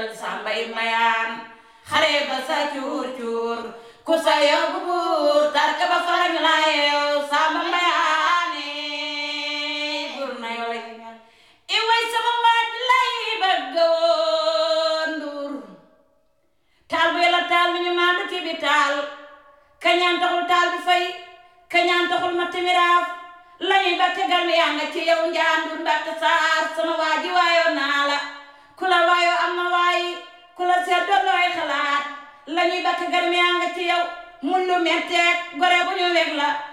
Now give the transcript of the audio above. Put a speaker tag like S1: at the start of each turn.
S1: jël sambay mayaan xare ba sa cuur cuur ku sa yóbbu buur tarka ba farañ la yeew samba mayaane buur na yoo lay i way sama waaj lay bëgg woon nduur taal bu yàlla taal mi ñu maandu ci bi taal kañaan taxul taal bi fay kañaan taxul ma timiraaf lañuy ba tegal mi yaa nga ci yow njaandur ndatt saar sama waaji waayoo naa la ku la waayoo am na waayi ku la seet doon looy xalaat lañuy ba tegal mi yaa nga ci yow mun lu metteeg gore bu ñu weg la